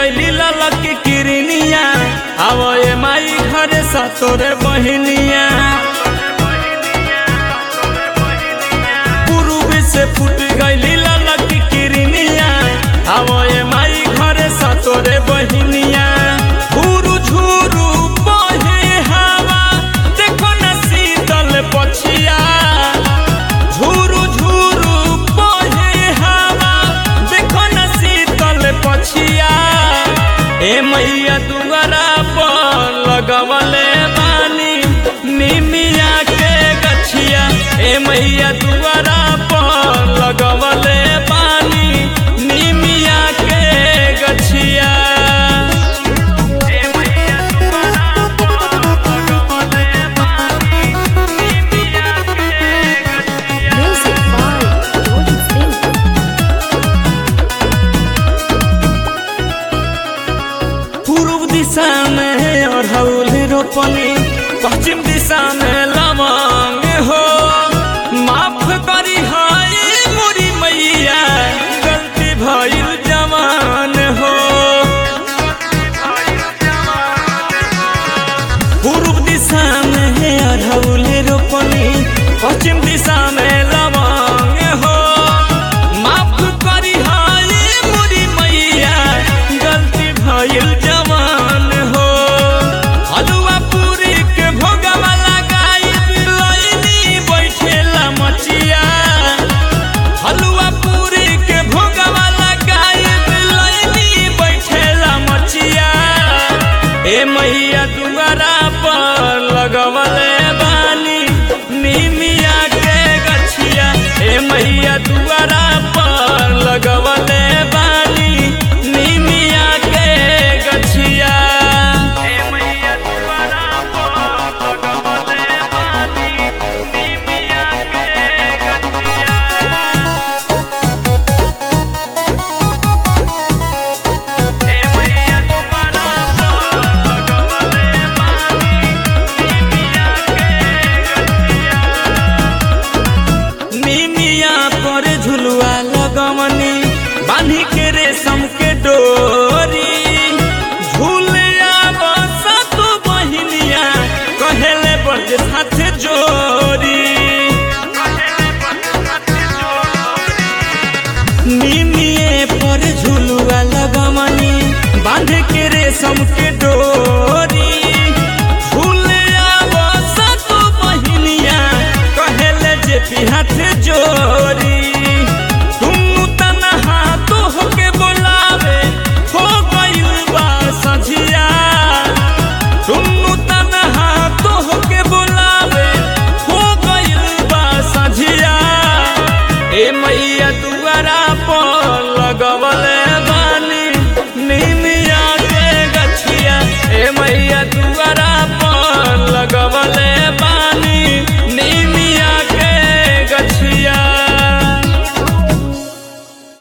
गईली ललक की किरनिया आवो ए माई घरे सतोरे बहिनिया पूर्व से फूट गईली ललक की किरनिया आवो ए माई घरे सतोरे बहिनिया झूरू झूरू बहे हवा देखो न शीतल पछिया झूरू झूरू बहे हवा देखो न शीतल पछिया ए मैया दुआरा पर लगवले बानी निमिया के गछिया ए मैया दुआरा पर लगवले बानी निमिया के गछिया ए मैया दुआरा पर लगवले बानी निमिया के गछिया Music by Jordan Singh. पूर्व दिशा में अड़हुल रोपनी पश्चिम दिशा में लवंग हो माफ करी हाय मोरी मैया गलती भइल जवान हो पूर्व दिशा में अड़हुल रोपनी पश्चिम दिशा में लवंग हो माफ करी हाय मोरी मैया गलती भइल जवान हो हलुआ पूरी के भोगवा लगाई बिलैनी बैठेला मचिया हलुआ पूरी के भोगवा लगाई बिलैनी बैठेला मचिया ए मैया दुआरा पर लगवले बानी निमिया के गछिया ए मैया दुआरा पर लगवले बानी निमिया के गछिया ए मैया दुआरा पर लगवले बानी निमिया के गछिया ए मैया दुआरा पर लगवले बानी निमिया के गछिया निमिया पर झुलुआ लगवनी बांधी के रेशम के डोरी झूलिया बसा तो बहिनिया कहेले बज साथ जोरी निमिये पर झुलुआ लगवनी बांध के रेशम के डोरी